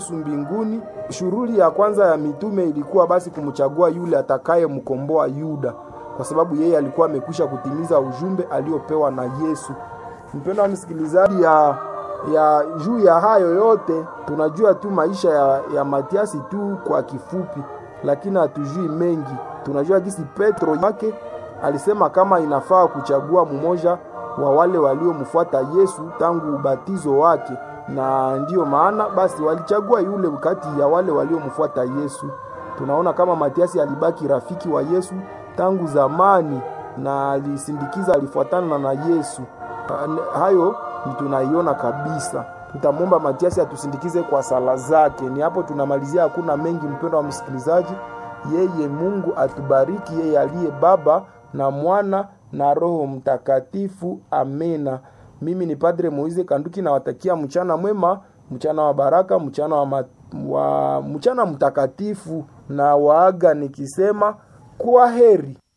mbinguni. Shughuli ya kwanza ya mitume ilikuwa basi kumchagua yule atakayemkomboa Yuda, kwa sababu yeye alikuwa amekwisha kutimiza ujumbe aliopewa na Yesu. Mpendwa msikilizaji, ya ya juu ya hayo yote tunajua tu maisha ya, ya Matiasi tu kwa kifupi, lakini hatujui mengi. Tunajua jinsi Petro wake alisema kama inafaa kuchagua mmoja wa wale waliomfuata Yesu tangu ubatizo wake, na ndiyo maana basi walichagua yule kati ya wale waliomfuata Yesu. Tunaona kama Matiasi alibaki rafiki wa Yesu tangu zamani na alisindikiza, alifuatana na Yesu. Hayo ni tunaiona kabisa. Tutamwomba Matiasi atusindikize kwa sala zake. Ni hapo tunamalizia, hakuna mengi, mpendo wa msikilizaji. Yeye Mungu atubariki, yeye aliye Baba na Mwana na Roho Mtakatifu. Amena. Mimi ni Padre Moize Kanduki, nawatakia mchana mwema, mchana wa baraka, mchana wa, ma, wa mchana mtakatifu, na waaga nikisema kwa heri.